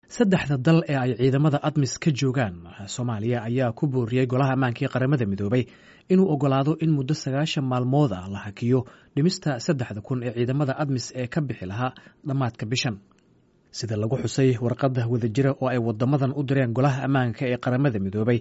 saddexda dal ee ay ciidamada admis ka joogaan soomaaliya ayaa ku booriyey golaha ammaankii qaramada midoobay inuu ogolaado in muddo sagaashan maalmood ah la hakiyo dhimista saddexda kun ee ciidamada admis ee ka bixi lahaa dhammaadka bishan sida lagu xusay warqadda wadajira oo ay wadamadan u direen golaha ammaanka ee qaramada midoobay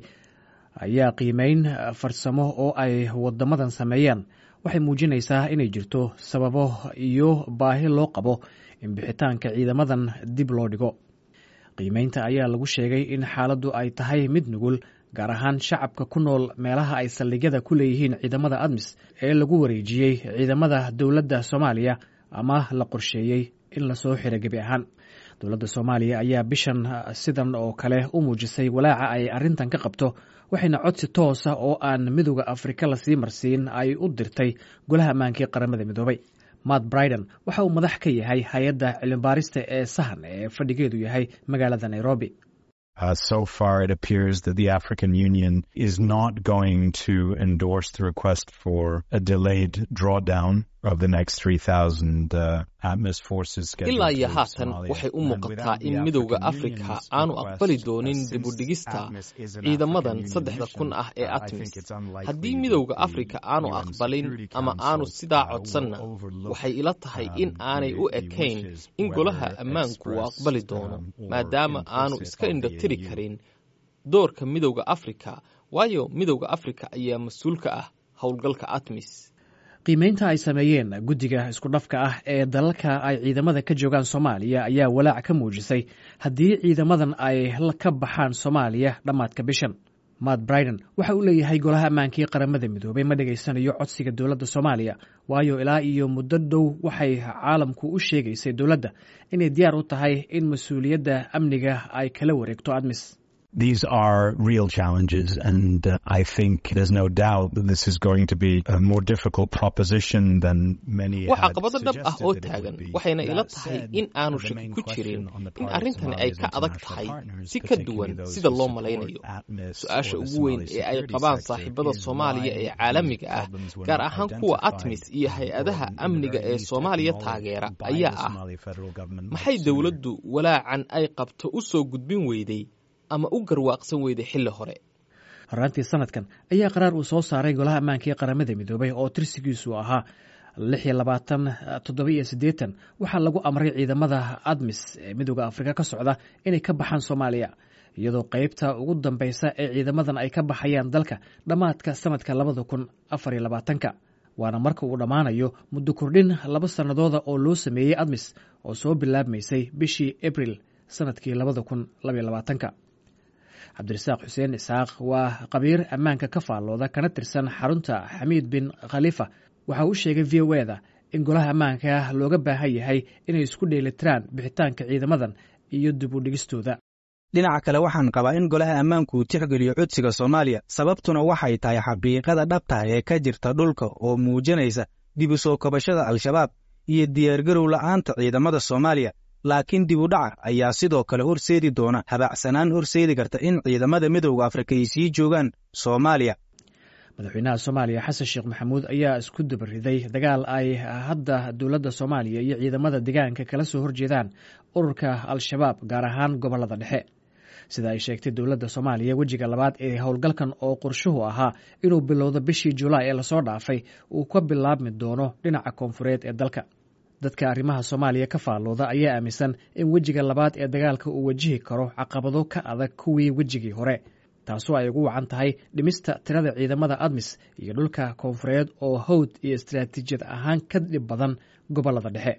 ayaa qiimeyn farsamo oo ay wadamadan sameeyeen waxay muujinaysaa inay jirto sababo iyo baahi loo qabo in bixitaanka ciidamadan dib loo dhigo qiimeynta ayaa lagu sheegay in xaaladdu ay tahay mid nugul gaar ahaan shacabka ku nool meelaha ay saldhigyada ku leeyihiin ciidamada admis ee lagu wareejiyey ciidamada dowladda soomaaliya ama la qorsheeyey in lasoo xiro gebi ahaan dowladda soomaaliya ayaa bishan sidan oo kale u muujisay walaaca ay arrintan ka qabto waxayna codsi toosa oo aan midooda afrika lasii marsiin ay u dirtay golaha ammaankii qaramada midoobay matt briden waxa uu madax ka yahay hay-adda cilmibaarista ee sahan ee fadhigeedu yahay magaalada nairobi Uh, so far, it appears that the African Union is not going to endorse the request for a delayed drawdown of the next 3,000 uh, ATMIS forces. ilaa iyo haatan waxay u muuqataa in midowda afrika aanu aqbali doonin dibudhigista ciidamadan saddexda kun ah ee atmis haddii midowda afrika aanu aqbalin ama aanu sidaa codsanna waxay ila tahay in aanay u ekayn in golaha ammaanku uu aqbali doono maadaama aanu iska indhatiri karin doorka midowda afrika waayo midowda afrika ayaa mas-uul ka ah howlgalka atmis qiimeynta ay sameeyeen guddiga isku dhafka ah ee dalalka ay ciidamada ka joogaan soomaaliya ayaa walaac ka muujisay haddii ciidamadan ay ka baxaan soomaaliya dhammaadka bishan matt briden waxa uu leeyahay golaha ammaankii qaramada midoobay ma dhegaysanayo codsiga dowladda soomaaliya waayo ilaa iyo muddo dhow waxay caalamku u sheegaysay dowladda inay diyaar u tahay in mas-uuliyadda amniga ay kala wareegto admis These are real challenges, and uh, I think there's no doubt that this is going to be a more difficult proposition than many waa caqabado dhab ah oo taagan waxayna ila tahay in aanu shaki ku jirin in arrintani ay ka adag tahay si ka duwan sida loo malaynayo su-aasha ugu weyn ee ay qabaan saaxiibada soomaaliya ee caalamiga ah gaar ahaan kuwa atmis iyo hay-adaha amniga ee soomaaliya taageera ayaa ah maxay dowladdu walaacan ay qabto u soo gudbin weyday ama u garwaaqsan weyday xilli hore horaantii sanadkan ayaa qaraar uu soo saaray golaha ammaankii qaramada midoobay oo tirsigiisu ahaa lix iyo labaatan toddoba iyo siddeetan waxaa lagu amray ciidamada admis ee midooda afrika ka socda inay ka baxaan soomaaliya iyadoo qeybta ugu dambeysa ee ciidamadan ay ka baxayaan dalka dhammaadka sanadka labada kun afar iyo labaatanka waana marka uu dhammaanayo muddo kordhin laba sannadooda oo loo sameeyey admis oo soo bilaabmaysay bishii abril sanadkii labada kun labaiyo labaatanka cabdirasaaq xuseen isaaq waa qabiir ammaanka ka faallooda kana tirsan xarunta xamiid bin khalifa waxa uu sheegay v o eda in golaha ammaanka looga baahan yahay inay isku dheelitiraan bixitaanka ciidamadan iyo dib u dhigistooda dhinaca kale waxaan qabaa in golaha ammaanku uu tixgeliyo codsiga soomaaliya sababtuna waxay tahay xaqiiqada dhabta ee ka jirta dhulka oo muujinaysa dib u soo kabashada al-shabaab iyo diyaargarow la'aanta ciidamada soomaaliya laakiin dib u dhaca ayaa sidoo kale horseedi doona habaacsanaan horseedi karta in ciidamada midowda afrika ay sii joogaan soomaaliya madaxweynaha soomaaliya xasan sheekh maxamuud ayaa isku dabariday dagaal ay hadda dowladda soomaaliya iyo ciidamada deegaanka kala soo horjeedaan ururka al-shabaab gaar ahaan gobolada dhexe sida ay sheegtay dowladda soomaaliya wejiga labaad ee howlgalkan oo qorshuhu ahaa inuu bilowdo bishii julaay ee lasoo dhaafay uu ka bilaabmi doono dhinaca koonfureed ee dalka dadka arrimaha soomaaliya ka faallooda ayaa aaminsan in wejiga labaad ee dagaalka uu wajihi karo caqabado ka adag kuwii wejigii hore taasoo ay ugu wacan tahay dhimista tirada ciidamada admis iyo dhulka koonfureed oo hawd iyo istaraatiijiyad ahaan ka dhib badan gobolada dhexe